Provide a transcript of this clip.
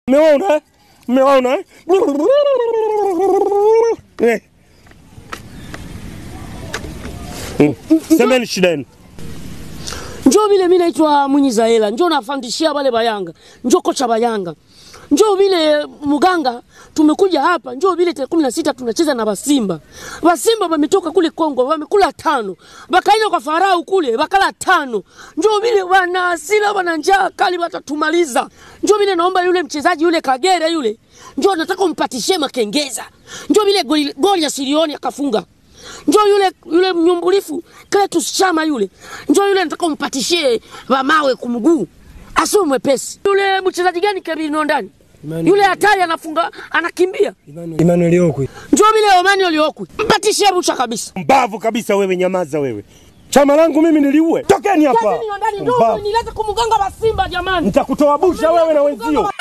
Mmeona? eh? Mmeona? eh? Eh. Mm. Semeni shida yenu. Njoo vile mimi naitwa Mwinyi Zaela, njoo nafandishia wale bayanga, njoo kocha bayanga, njoo vile muganga, tumekuja hapa, njoo vile tarehe kumi na sita tunacheza na Basimba. Basimba wametoka kule Kongo, wamekula tano, bakaenda kwa Farao kule bakala tano. Njoo vile wana hasira, wana njaa kali, watatumaliza. Njoo vile naomba yule mchezaji yule Kagere yule, njoo nataka umpatishie Makengeza, njoo vile goli, goli ya Sirioni akafunga Njoo yule yule mnyumbulifu Cletus Chama yule, njoo yule nataka umpatishie wamawe kumguu, asiwe mwepesi. Yule mchezaji gani Kevin ndani Emmanuel. yule hatari, anafunga anakimbia. Emmanuel Okwi. Njoo vile Omani Oliokwi, mpatishie bucha kabisa. Mbavu kabisa wewe, nyamaza wewe. Chama langu mimi niliue. Tokeni hapa. Kevin ndani, njoo Mbavu. nilete kumganga wa Simba jamani. Nitakutoa busha wewe na wenzio.